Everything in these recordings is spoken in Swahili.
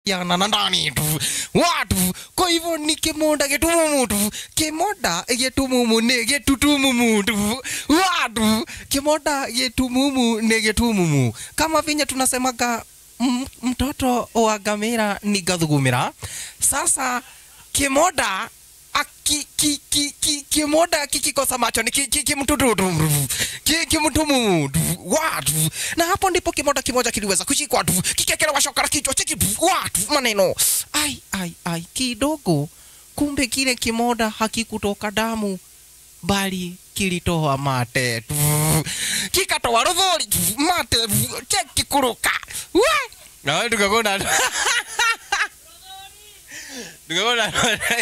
yana na ndani tu watu kwa hivyo ni kimoda getumumu tu kimoda getumumu ni getutumumu tu watu kimoda getumumu ni getumumu kama vinye tunasemaga m- mtoto wa gamira ni gathugumira sasa kimoda aki- ki- ki- ki- kimoda kikikosa macho ni ki- ki- kimtututu ki- kimtumumu watu na hapo ndipo kimoda kimoja kiliweza kushikwa tu kikekelewa shoka la kichwa chiki watu maneno ai ai ai kidogo kumbe kile kimoda hakikutoka damu bali kilitoa mate tu kikatoa rudhuri tu mate tu cheki kuruka we na tukakona tukakona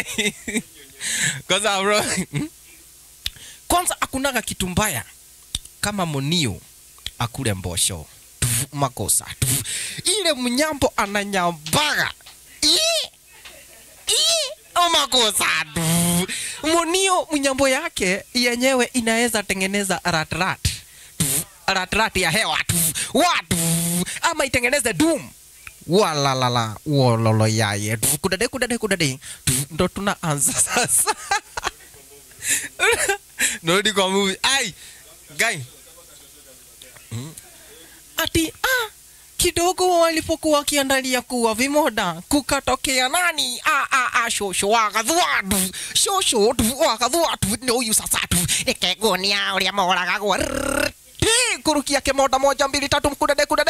kwanza bro kwanza akunaga kitu mbaya kama monio akule mbosho Tufu, makosa Tufu. ile mnyambo ananyambaga Ii! Ii! O makosa Tufu. monio mnyambo yake yenyewe inaweza tengeneza ratrat Tufu. ratrat ya hewa Tufu. watu ama itengeneze dum walalala wololo yaye Tufu. kudade kudade kudade Tufu. ndo tunaanza sasa narudi kwa movie ai guy Mm. ati ah kidogo walipokuwa wakiandalia kuwa vimoda kukatokea nani ah, ah, ah, shosho wakadhuatu shosho tu wakadhuatu ndio huyu sasa tu nikegonia uria moraga gwa kurukia kimoda moja mbili tatu mkudade kudade